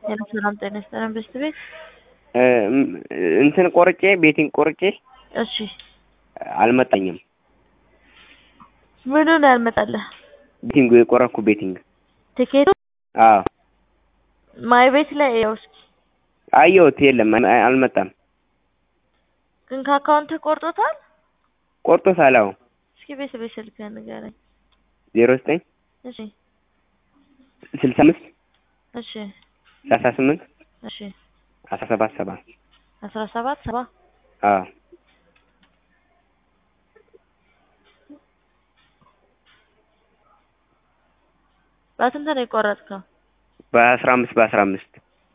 ሄሎ ሰላም ጤና ይስጥልን ብስት ቤት እንትን ቆርጬ ቤቲንግ ቆርጬ እሺ አልመጣኝም። ምኑ ነው ያልመጣልህ? ቤቲንግ የቆረኩ ቤቲንግ ትኬቱ አዎ ማይ ቤት ላይ ያው እስኪ አየሁት፣ የለም አይ- አልመጣም። ግን ከአካውንት ቆርጦታል። ቆርጦታል። አዎ እስኪ ቤት ቤት ስልክህን ንገረኝ። ዜሮ ዘጠኝ እሺ ስልሳ አምስት እሺ ሰላሳ ስምንት እሺ አስራ ሰባት ሰባ አስራ ሰባት ሰባ አዎ በስንት ነው የቆረጥከው? በአስራ አምስት በአስራ አምስት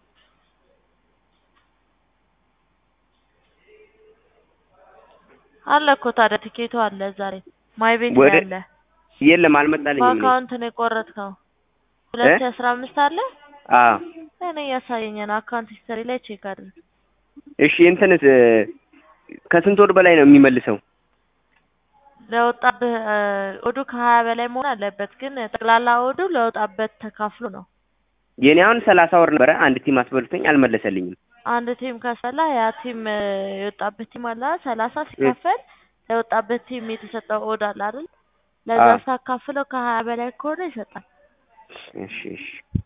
አለ እኮ ታዲያ ትኬቱ አለ ዛሬ ማይ ቤት ላይ ወደ- አለ። የለም አልመጣልኝም። እኔ በአካውንት ነው የቆረጥከው። ሁለት ሺህ አስራ አምስት አለ አዎ እኔ እያሳየኝ ነው። አካውንት ሂስትሪ ላይ ቼክ አድርግ። እሺ እንትንስ እ፣ ከስንት ወር በላይ ነው የሚመልሰው? ለወጣብህ እ፣ ኦዱ ከሀያ በላይ መሆን አለበት። ግን ጠቅላላ ኦዱ ለወጣበት ተካፍሎ ነው። የኔ አሁን ሰላሳ ወር ነበረ። አንድ ቲም አስበልቶኝ አልመለሰልኝም። አንድ ቲም ካስፈላ ያ ቲም እ፣ የወጣበት ቲም አለ አይደል? ሰላሳ ሲካፈል ለወጣበት ቲም የተሰጠው ኦድ አለ አይደል? ለዛ አዎ። ሳካፍለው ከሀያ በላይ ከሆነ ይሰጣል። እሺ እሺ